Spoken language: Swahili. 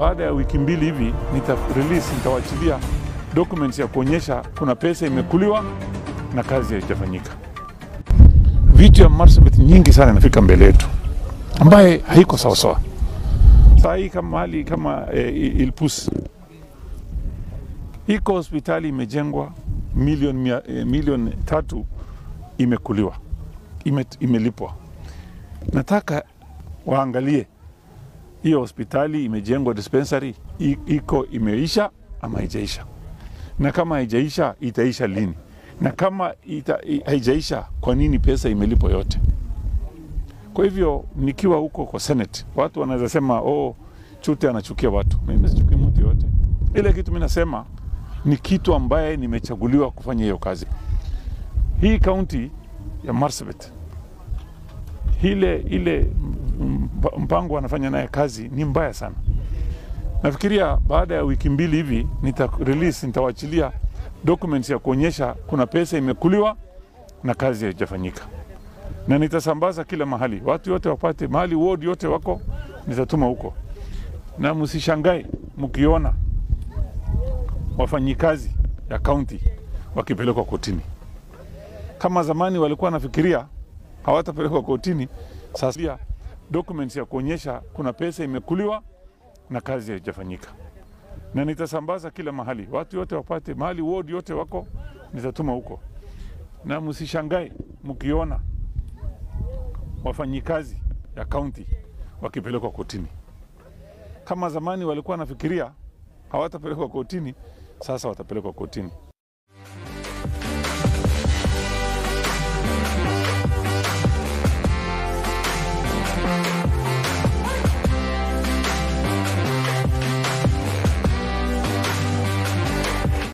baada ya wiki mbili hivi nita release, nitawachilia documents ya kuonyesha kuna pesa imekuliwa na kazi haijafanyika. Vitu ya Marsabit nyingi sana inafika mbele yetu ambaye haiko sawasawa. Saa hii kama hali kama eh, Ilpus iko hospitali imejengwa milioni mia- eh, milioni tatu imekuliwa ime, imelipwa. Nataka waangalie hiyo hospitali imejengwa dispensary i- iko imeisha ama haijaisha, na kama haijaisha itaisha lini, na kama ita, i- haijaisha kwa nini pesa imelipwa yote? Kwa hivyo nikiwa huko kwa Senate, watu wanaweza sema oh, Chute anachukia watu. Mimi sichukii mtu yote. Ile kitu mimi nasema ni kitu ambaye nimechaguliwa kufanya hiyo kazi. Hii kaunti ya Marsabit ile ile mp- mpango anafanya naye kazi ni mbaya sana. Nafikiria baada ya wiki mbili hivi nita release, nitawachilia documents ya kuonyesha kuna pesa imekuliwa na kazi haijafanyika, na nitasambaza kila mahali, watu wote wapate mahali, ward yote wako, nitatuma huko, na msishangae mkiona wafanyikazi ya kaunti wakipelekwa kotini. Kama zamani walikuwa wanafikiria hawatapelekwa kotini, sasa pia documents ya kuonyesha kuna pesa imekuliwa na kazi haijafanyika, na nitasambaza kila mahali, watu wote wapate mahali, ward yote wako, nitatuma huko, na msishangae mkiona wafanyikazi ya kaunti wakipelekwa kotini. Kama zamani walikuwa wanafikiria hawatapelekwa kotini, sasa watapelekwa kotini.